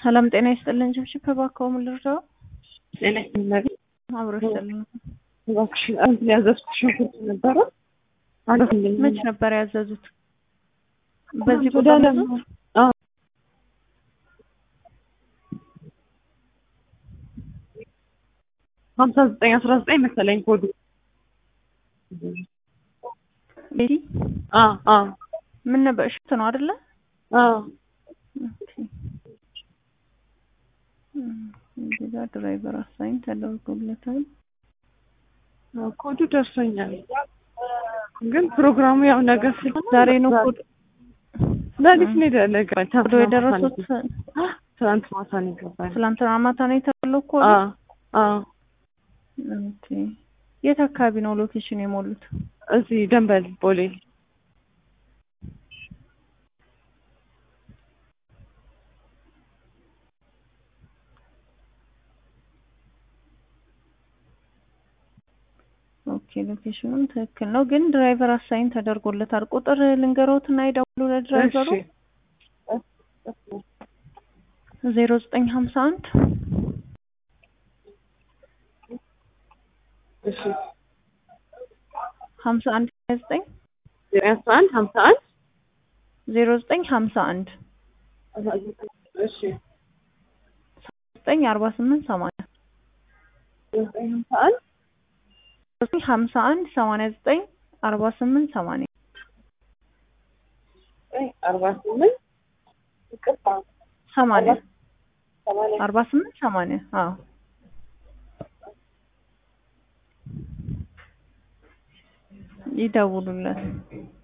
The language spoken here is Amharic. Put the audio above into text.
ሰላም ጤና ይስጥልን። ችብችብ እባክዎ ምን ልርዳው? ጤና ይስጥልን። አብሮ ይስጥልኝ። እባክሽን አንድ ያዘዝኩት ሽንኩርት ነበረ አለፍልኝ። መች ነበር ያዘዙት? በዚህ ወደ ቁጥር አለም ያዘዙት? አዎ ሀምሳ ዘጠኝ አስራ ዘጠኝ መሰለኝ ኮዱ። ቤቲ አ አ ምን ነበር? ሽት ነው አይደለ? አ ኦኬ። እም፣ እዚህ ጋር ድራይቨር አሳይን ተደርጎለታል። ኮዱ ደርሶኛል፣ ግን ፕሮግራሙ ያው ነገር ስለሆነ ዛሬ ነው ኮድ ለሊት ነው የደረገኝ። ኮዶ የደረሱት። ትናንት ማታ ነው የገባኝ። ትላንትና ማታ ነው የተባለው ኮድ። አ አ ኦኬ። የት አካባቢ ነው ሎኬሽን የሞሉት? እዚህ ደንበል ቦሌ ኦኬ ሎኬሽኑም ትክክል ነው፣ ግን ድራይቨር አሳይን ተደርጎለታል። ቁጥር ልንገሮትና ይደውሉ ለድራይቨሩ ዜሮ ዘጠኝ ሀምሳ አንድ እሺ ሀምሳ አንድ ሀያ ዘጠኝ ዜሮ አስራ አንድ ሀምሳ አንድ ዜሮ ዘጠኝ ሀምሳ አንድ እሺ ዘጠኝ አርባ ስምንት ሰማንያ ዘጠኝ ሀምሳ አንድ ዘጠኝ ሀምሳ አንድ ሰማንያ ዘጠኝ አርባ ስምንት ሰማንያ ዘጠኝ አርባ ስምንት ይቅርታ ሰማንያ ሰማንያ አርባ ስምንት ሰማንያ አዎ ይደውሉለት።